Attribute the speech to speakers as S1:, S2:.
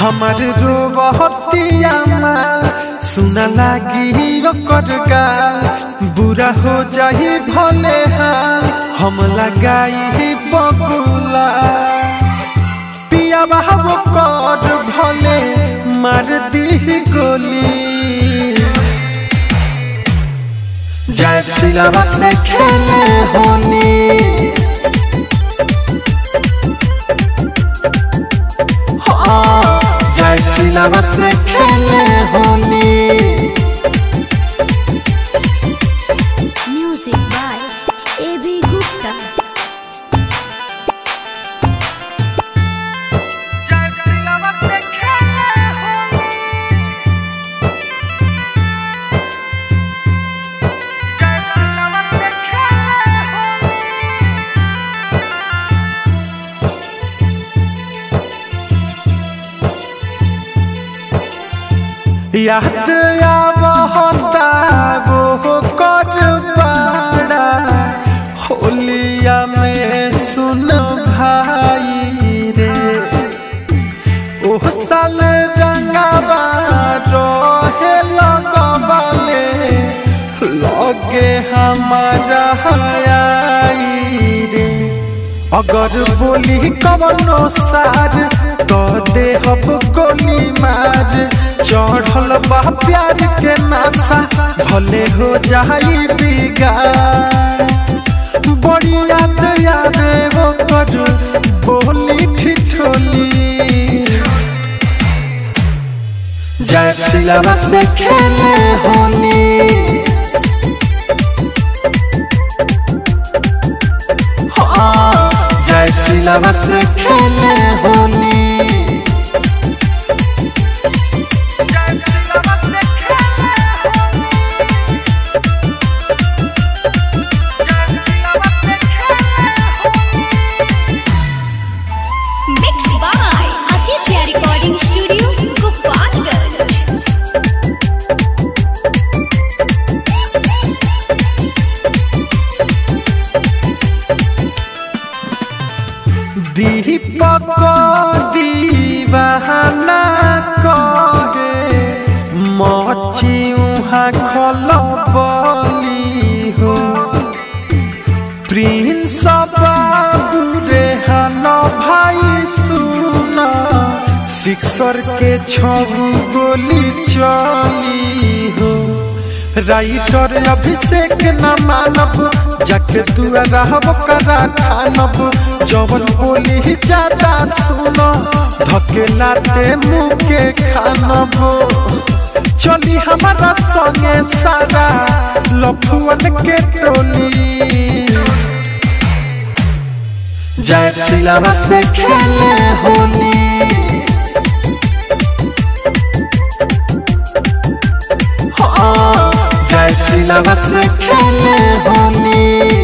S1: हमार रोबहतिया माल सुना लागी ओकर गाल बुरा हो जाही भले हाल हम लगाई बबुला पिया बाबू कर भले मार दी गोली जय सिलावा से खेले होनी हाँ, जय सिलावा से खेले होनी
S2: Music by A.B. Gupta.
S1: याद आवता वो कर पाड़ा होलिया में सुन भाई रे ओह साल रंगाबा रहे लगबाले लगे हमारा आई रे अगर बोली कवनो सार तो देहब गोली मार चढ़ल बा प्यार के नासा भले हो जाई बिगाड़ बड़ी याद यादे वो कर बोली ठिठोली जय सिलावा से खेले होनी हाँ, जय सिलावा से खेले होनी
S2: Mixed by Aditya Recording Studio, Gopalganj.
S1: दीपक दीवाना कहे मची उहाँ खल बली हो प्रिंस बाबू रे हन भाई सुन सिक्सर के छबू गोली चली हो राइटर अभिषेक न मानब जाके तू रहब करा ठानब जवन बोली ज्यादा सुन धकेलाते मुँह के खानब चली हमारा संगे सारा लफुअन के टोली जय सिलावा से खेले होनी हाँ, जय सिलावा से खेले होनी